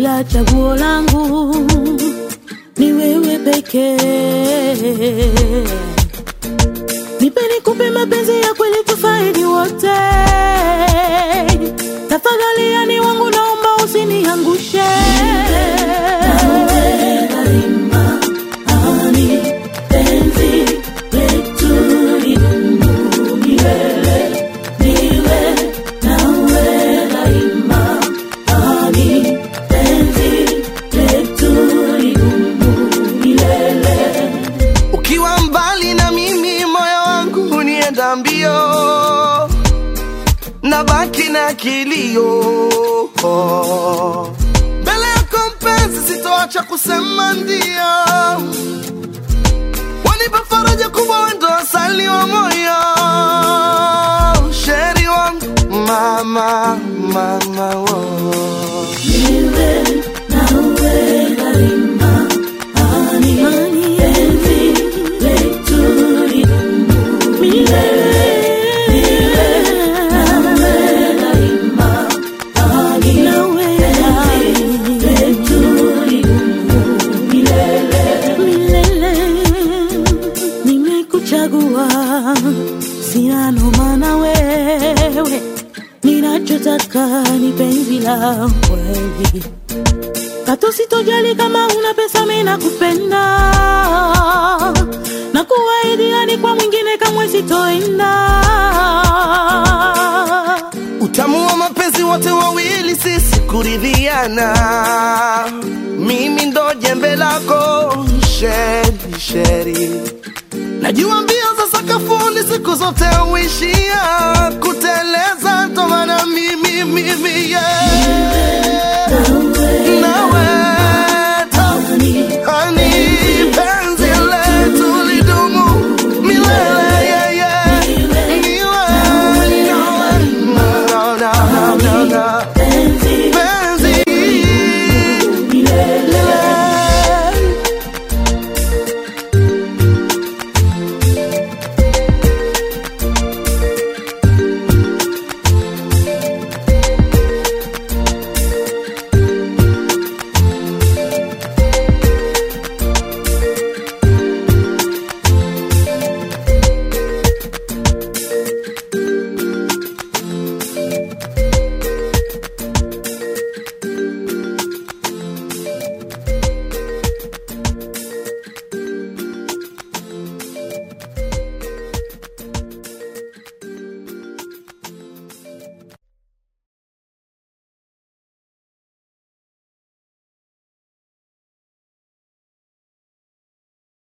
ila chaguo langu ni wewe pekee. Nipe nikupe mapenzi ya kweli tufaidi wote. Tafadhali yani wangu naomba usiniangushe. Ukiwa mbali na mimi, moyo wangu hunienda mbio, nabaki na kilio mbele yako mpenzi, sitoacha kusema ndio. Wanipa faraja kubwa, wendo asali wa moyo, sheri wangu, mama mama, wo. Nimekuchagua, sina noma na wewe, ninachotaka ni penzi la kweli. Katu sitojali kama una pesa, mimi nakupenda na kuahidi, yani kwa mwingine kamwe sitoenda. Utamu wa mapenzi wote wawili sisi kuridhiana, mimi ndo jembe lako sheri sheri, najua mbio za sakafuni siku zote huishia kuteleza, ndo maana mimi mimi yeah.